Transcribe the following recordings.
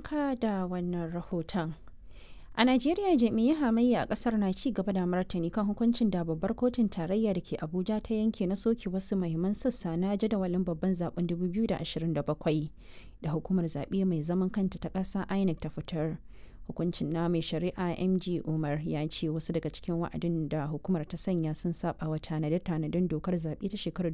barka da wannan rahoton. A Najeriya jami'ai hamayya a kasar na ci gaba da martani kan hukuncin da babbar kotun tarayya da ke Abuja ta yanke na soke wasu mahimman sassa na jadawalin babban zaben 2027 da hukumar zaɓe mai zaman kanta ta ƙasa INEC ta fitar. Hukuncin na mai shari'a MG Umar ya ce wasu daga cikin wa'adin da hukumar ta sanya sun saba wa tanade-tanaden dokar zaɓe ta shekarar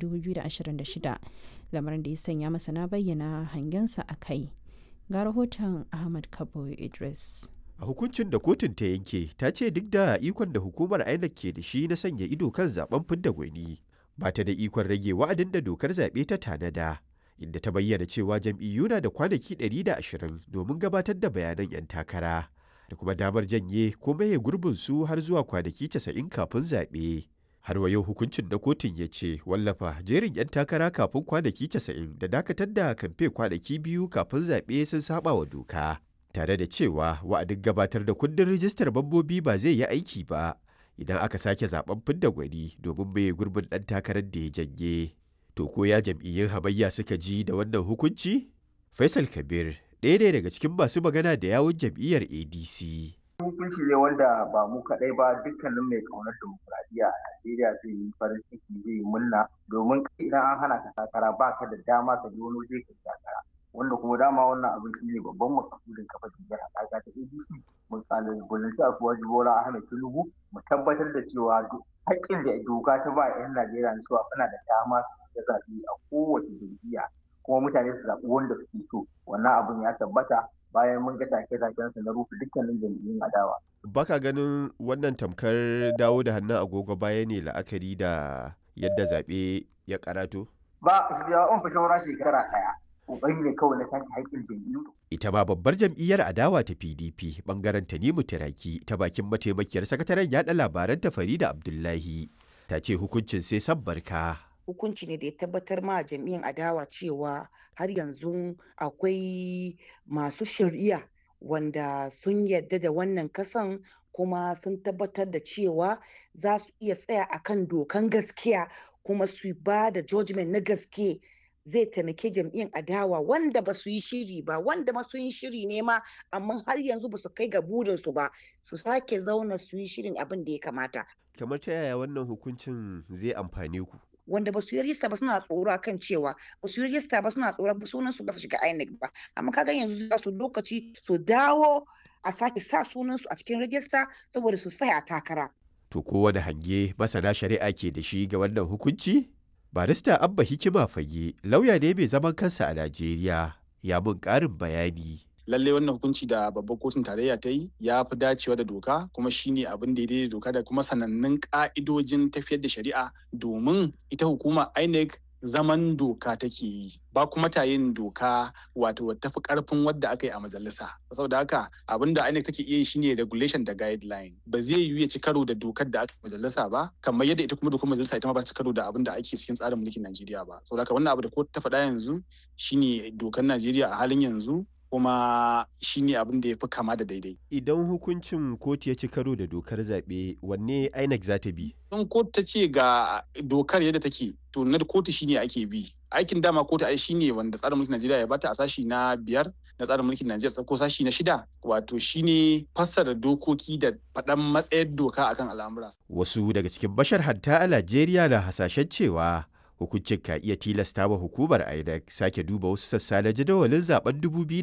2026 lamarin da ya sanya masana bayyana hangensa a kai. Ga rahoton Ahmad Kabo Idris. a hukuncin da kotun ta yanke ta ce duk da ikon da hukumar INEC ke da shi na sanya ido kan zaben fidda gwani ba ta da ikon rage wa'adin da dokar zaɓe ta tanada inda ta bayyana cewa jam'iyyu na da kwanaki 120 domin gabatar da bayanan 'yan takara da kuma damar janye ko maye gurbin su har zuwa kwanaki 90 kafin zaɓe. Har wa yau hukuncin na kotun ya ce wallafa jerin 'yan takara kafin kwanaki 90 da dakatar da kamfe kwanaki biyu kafin zaɓe sun saba wa doka. Tare da cewa wa'adin gabatar da kundin rijistar mambobi ba zai yi aiki ba idan aka sake zaben fidda gwani domin maye gurbin ɗan takarar da ya janye. To ko ya jam'iyyun hamayya suka ji da wannan hukunci? Faisal Kabir ɗaya ne daga cikin masu magana da yawun jam'iyyar ADC. Hukunci ne wanda ba mu kaɗai ba dukkanin mai ƙaunar demokuraɗiyya a Najeriya zai yi farin ciki zai yi murna domin idan an hana ka takara ba ka da dama ka je wani waje ka takara. Wanda kuma dama wannan abin shi ne babban makasudin kafa jam'iyyar haɗaka ta ADC. Mun kalubalanci a Suwaji Bola Ahmed Tinubu mu tabbatar da cewa haƙƙin da doka ta ba 'yan Najeriya na cewa suna da dama su zaɓe a kowace jam'iyya kuma mutane su zaɓi wanda suke so wannan abun ya tabbata bayan mun ga take-taken su na rufe dukkanin jam'iyyun adawa. Baka ganin wannan tamkar dawo da hannun agogo baya ne la'akari da yadda zaɓe ya karato? Ba su biya on fi shawara shekara ɗaya. Ƙoƙari ne kawai na take haƙƙin jam'iyyu. Ita ma babbar jam'iyyar adawa ta PDP bangaren Tanimu Tiraki ta bakin mataimakiyar sakataren yaɗa labaran ta Farida Abdullahi ta ce hukuncin sai san barka. hukunci ne da ya tabbatar ma jam'iyyar adawa cewa har yanzu akwai masu shari'a wanda sun yadda da wannan kasan kuma sun tabbatar da cewa za su iya tsaya akan dokan gaskiya kuma su ba da judgment na gaske zai taimake jam'iyyar adawa wanda ba su yi shiri ba wanda ma su yi shiri ne ma amma har yanzu ba su kai ga burinsu ba su sake zauna su yi shirin abin da ya kamata Kamar ta yaya wannan hukuncin zai amfane ku? wanda ba su yi rijista ba suna tsoro kan cewa ba su yi rijista ba suna tsoro sunan su ba su shiga INEC ba amma kaga yanzu za su lokaci su dawo a sake sa sunan su a cikin rijista saboda su tsaya a takara To kowane hange masana shari'a ke da shi ga wannan hukunci? Barista Abba Hikima Fage lauya ne mai zaman kansa a Najeriya ya mun ƙarin bayani. lalle wannan hukunci da babbar kotun tarayya ta yi ya fi dacewa da doka kuma shine abin da ya doka da kuma sanannun ka'idojin tafiyar da shari'a domin ita hukuma INEC zaman doka take yi ba kuma ta yin doka wato tafi karfin wadda aka yi a majalisa saboda haka abin da INEC take iya yi shine regulation da guideline ba zai yiwu ya ci karo da dokar da aka yi majalisa ba kamar yadda ita kuma dokar majalisa ita ma ba ta ci karo da abin da ake cikin tsarin mulkin Najeriya ba saboda haka wannan abu da kotu ta faɗa yanzu shine dokar Najeriya a halin yanzu kuma shi ne abin da ya fi kama da daidai. Idan hukuncin kotu ya ci karo da dokar zaɓe wanne INEC za ta bi? In kotu ta ce ga dokar yadda take to na kotu shine ake bi. Aikin dama kotu ai shine wanda tsarin mulkin Najeriya ya bata a sashi na biyar na tsarin mulkin Najeriya ko sashi na shida wato shine fassara dokoki da faɗan matsayar doka akan al'amura. Wasu daga cikin bashar hatta a Najeriya na hasashen cewa hukuncin ka iya tilasta wa hukumar INEC sake duba wasu sassa na jadawalin zaben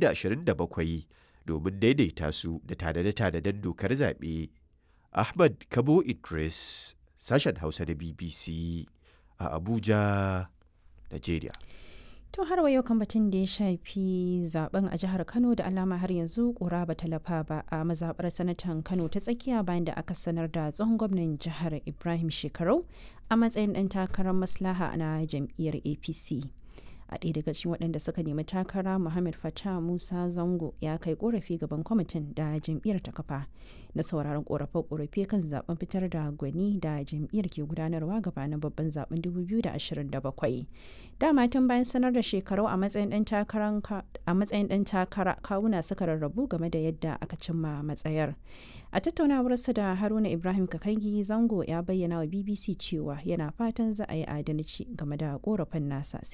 2027 domin daidaita su da tanade-tanaden dokar zaɓe. Ahmad Kabo Idris, sashen Hausa na BBC a Abuja, Najeriya. To har wa yau kan batun da ya shafi zaben a jihar Kano da alama har yanzu kura ba talafa ba a mazabar sanatan Kano ta tsakiya bayan da aka sanar da tsohon gwamnan jihar Ibrahim Shekarau a matsayin ɗan takarar maslaha na jam'iyyar APC. a ɗaya daga cikin waɗanda suka nemi takara muhammad fatah musa zango ya kai korafi gaban kwamitin da jam'iyyar ta kafa na sauraron korafe-korafe kan zaben fitar da gwani da jam'iyyar ke gudanarwa gabanin babban zaben 2027 dama tun bayan sanar da shekaru a matsayin ɗan takara kawuna suka rarrabu game da yadda aka cimma matsayar a tattaunawarsa da haruna ibrahim kakangi zango ya bayyana wa bbc cewa yana fatan za a yi adalci game da korafin nasa